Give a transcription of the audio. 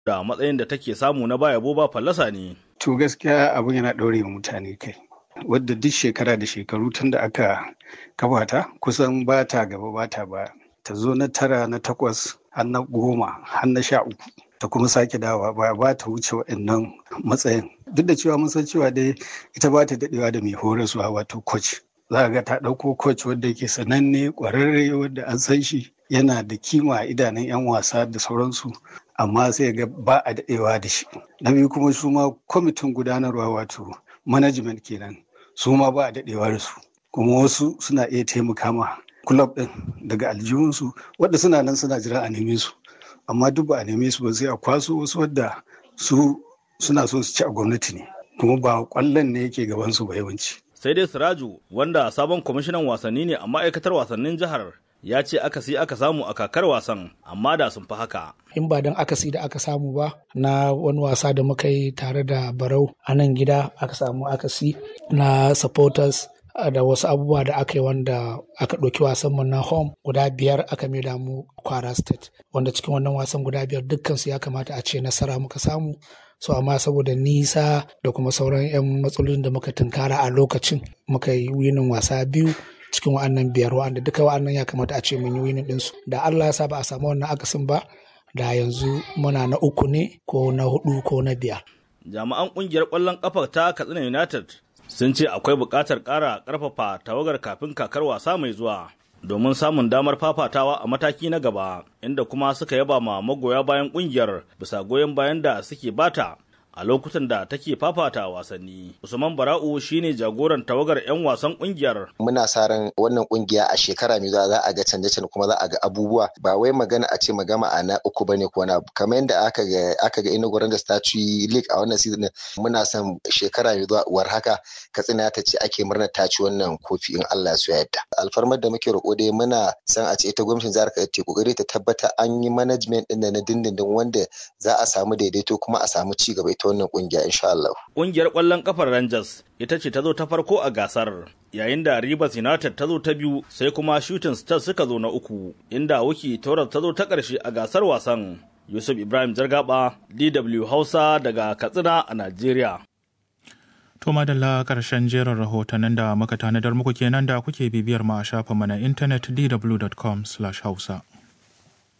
da matsayin da take samu na baya boba fallasa ne. To gaskiya abin yana ɗaure mutane kai. Wadda duk shekara da shekaru tun da aka kafa ta kusan ba ta gaba ba ta baya. Ta zo na tara na takwas har na goma har na sha uku. Ta kuma sake dawa ba ba ta wuce waɗannan matsayin. Duk da cewa mun san cewa dai ita ba ta daɗewa da mai horaswa wato coach. Za ga ta ɗauko coach wadda yake sananne ƙwararre wadda an san shi yana da kima a idanun 'yan wasa da sauransu amma sai ga ba a daɗewa da shi na biyu kuma su ma kwamitin gudanarwa wato management kenan su ma ba a daɗewa da su kuma wasu suna iya taimaka ma club ɗin daga aljihunsu wadda suna nan suna jira a neme su amma duk ba a neme su ba sai a kwaso wasu wadda su suna so su ci a gwamnati ne kuma ba kwallon ne yake gabansu ba yawanci sai dai siraju wanda sabon kwamishinan wasanni ne a ma'aikatar wasannin jihar ya ce akasi aka samu a kakar wasan amma da sun fi haka. In ba don akasi da aka samu ba na wani wasa da muka yi tare da barau a nan gida aka samu akasi na supporters da wasu abubuwa da aka yi wanda aka ɗauki wasan mu na home guda biyar aka maida mu kwara state wanda cikin wannan wasan guda biyar dukkansu ya kamata a ce nasara muka samu so amma saboda nisa da kuma sauran 'yan matsalolin da muka tunkara a lokacin muka yi winin wasa biyu cikin wa'annan biyar wa'anda duka wa'annan ya kamata a ce mun yi winin ɗinsu da Allah ya sa ba a samu wannan akasin ba da yanzu muna na uku ne ko na hudu ko na biyar. Jami'an ƙungiyar ƙwallon ƙafa ta Katsina United sun ce akwai buƙatar ƙara ƙarfafa tawagar kafin kakar wasa mai zuwa domin samun damar fafatawa a mataki na gaba inda kuma suka yaba ma magoya bayan ƙungiyar bisa goyon bayan da suke bata a lokutan da take fafata wasanni. Usman Bara'u shine jagoran tawagar 'yan wasan kungiyar. Muna sa ran wannan kungiya a shekara mai zuwa za a ga canje-canje kuma za a ga abubuwa ba wai magana a ce magama a na uku bane ko na kamar yadda aka ga aka ga Enugu da Statue League a wannan season muna son shekara mai zuwa war haka Katsina ta ce ake murna ta ci wannan kofi in Allah ya yarda. Alfarmar da muke roƙo dai muna son a ce ita gwamnatin jihar Kaduna ta kokari ta tabbata an yi management din da na dindindin wanda za a samu daidaito kuma a samu ci gaba ita wannan kungiya insha Allah. Kungiyar ƙwallon kafar Rangers ita ce ta zo ta farko a gasar yayin da Rivers United ta zo ta biyu sai kuma Shooting Stars suka zo na uku inda Wuki Torres ta zo ta ƙarshe a gasar wasan. Yusuf Ibrahim Jargaba DW Hausa daga Katsina a Najeriya. To madalla ƙarshen jerin rahotannin da muka tanadar muku kenan da kuke bibiyar mu a shafinmu na intanet dw.com/hausa.